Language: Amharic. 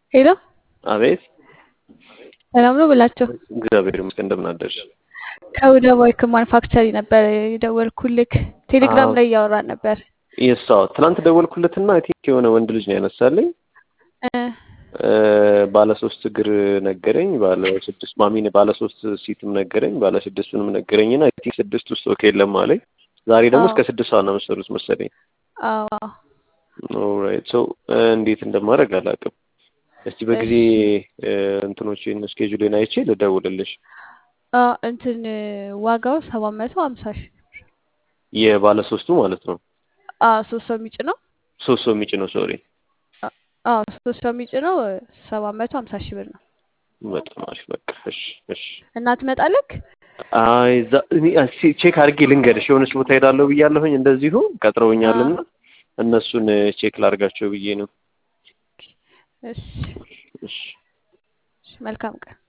ሄሎ አቤት ሰላም ነው ብላቸው። እግዚአብሔር ይመስገን። እንደምን አደርሽ? ከወደ ባይክ ማኑፋክቸሪ ነበር የደወልኩልክ። ቴሌግራም አዎ። ላይ እያወራን ነበር። የሷ ትናንት ደወልኩለትና አይ ቲንክ የሆነ ወንድ ልጅ ነው ያነሳልኝ። እ እ፣ ባለ ሶስት እግር ነገረኝ፣ ባለ ስድስት ማሚን ባለ ሶስት ሲትም ነገረኝ፣ ባለ ስድስቱንም ነገረኝና አይ ቲንክ ስድስት ውስጥ ኦኬ የለም አለኝ። ዛሬ ደግሞ አዎ እስከ ስድስት ሰዓት ነው መሰሉት መሰለኝ። አዎ ኦልራይት ሶ እንዴት እንደማደርግ አላውቅም። እስቲ በጊዜ እሺ እ፣ እንትኖችን ስኬጁሌን አይቼ ልደውልልሽ። አ እንትን ዋጋው ሰባት መቶ ሀምሳ ሺህ የባለ ሶስቱ ማለት ነው። አ ሶስት ሰው የሚጭነው ሶስት ሰው የሚጭነው ሶሪ። አ አ ሶስት ሰው የሚጭነው ሰባት መቶ ሀምሳ ሺህ ብር ነው። በጣም አሪፍ በቃ እሺ እሺ። እና ትመጣለክ? አይ እዛ እኔ እስኪ ቼክ አድርጌ ልንገርሽ። የሆነች ቦታ ሄዳለሁ ብያለሁኝ እንደዚሁ አ ቀጥረውኛልና እነሱን ቼክ ላድርጋቸው ብዬ ነው። እሺ እሺ እሺ፣ መልካም ቀን